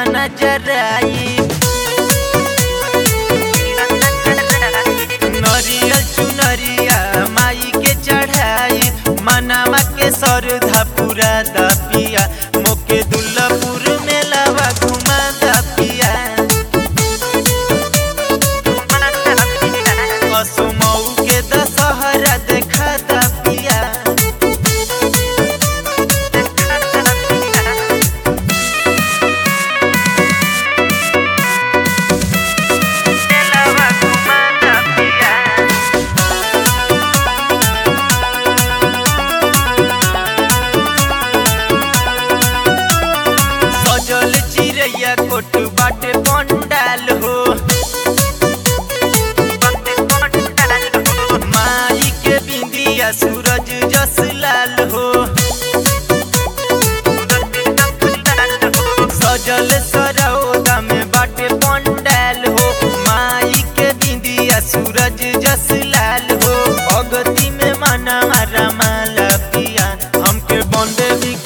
नजर आई नरियल चुनरिया माई के चढ़ाई मनामा के सरधा पूरा दपिया मोके दुल्लपुर में लावा घुमा दपिया कसमऊ के दशहरा देखा दपिया लावा घुमा दपिया सजल चिड़ैया कोट बाटे पंडाल हो माई के बिंदिया सूरज जस लाल हो सजल सरौदा में बाटे पंडाल हो माई के बिंदिया सूरज जस लाल हो अगति में मना रमाला पिया हमके बंदे भी